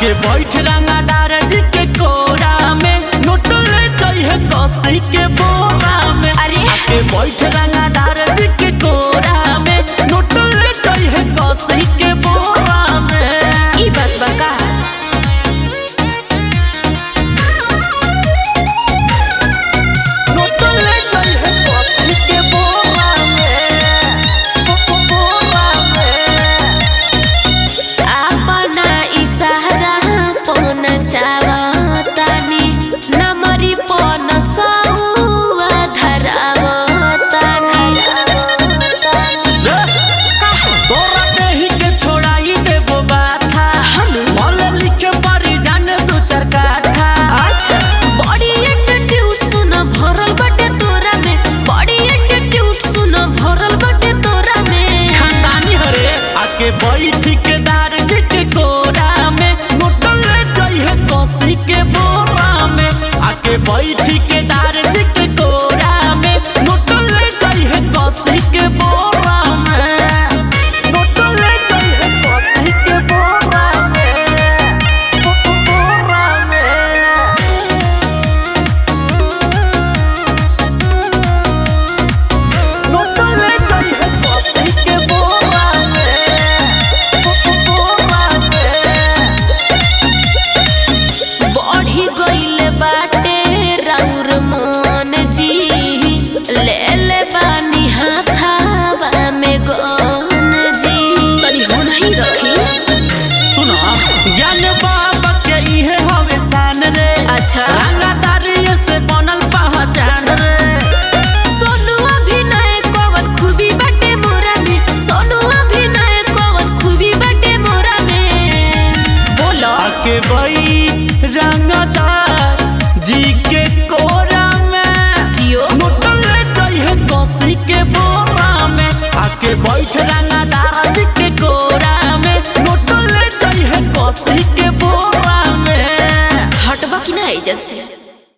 आके बैठ रंगादार जी के कोरा में नोट ले जाइए कसी के बोरा में अरे। आके बैठ रंगादार जी के कोरा में नोट ले जाइए कसी के बोरा में ई बात बा का नोट ले जाइए कसी के बोरा में बो- बोरा में अपना इशारा पन चावतानी नमरी पन सौवा धरावतानी तोरा देही के छोड़ाई देबो बाथा हम? मल लिखे परी जान दू चार काठा अच्छा बड़ी एटीट्यूड सुन भरल बटे तोरा में बड़ी एटीट्यूड सुन भरल बटे तोरा में खानदानी हरे आके बैठ के दार जी के कोरा में मोटल ले जाइए कसी के बोरा में आके बैठ के दार जी के कोरा में मोटल ले जाइए कसी के बोरा में मोटल ले जाइए कसी के बोरा में बो- बो- बोरा में नोटो ले जाइए कॉफी के बोरा में बो- बोरा में बढ़ी गइल बाटे राउर मन जी ले ले बानी हाथावा में गन जी तनी हो नहीं रखी सुनो ज्ञान बाबा के इहे हवे शान रे अच्छा। रंगदारी से बनल पहचान रे सोनू अभिनय कवन खूबी बाटे मोरा में सोनू अभिनय कवन खूबी बाटे मोरा में बोलो आके बई रंगदार जी के कोरा में जियो नोटो ले जाइए कॉफी के बोरा में आके बैठ रंगदार जी के कोरा में नोटो ले जाइए कॉफी के बोरा में हटबा की ना एजेंसी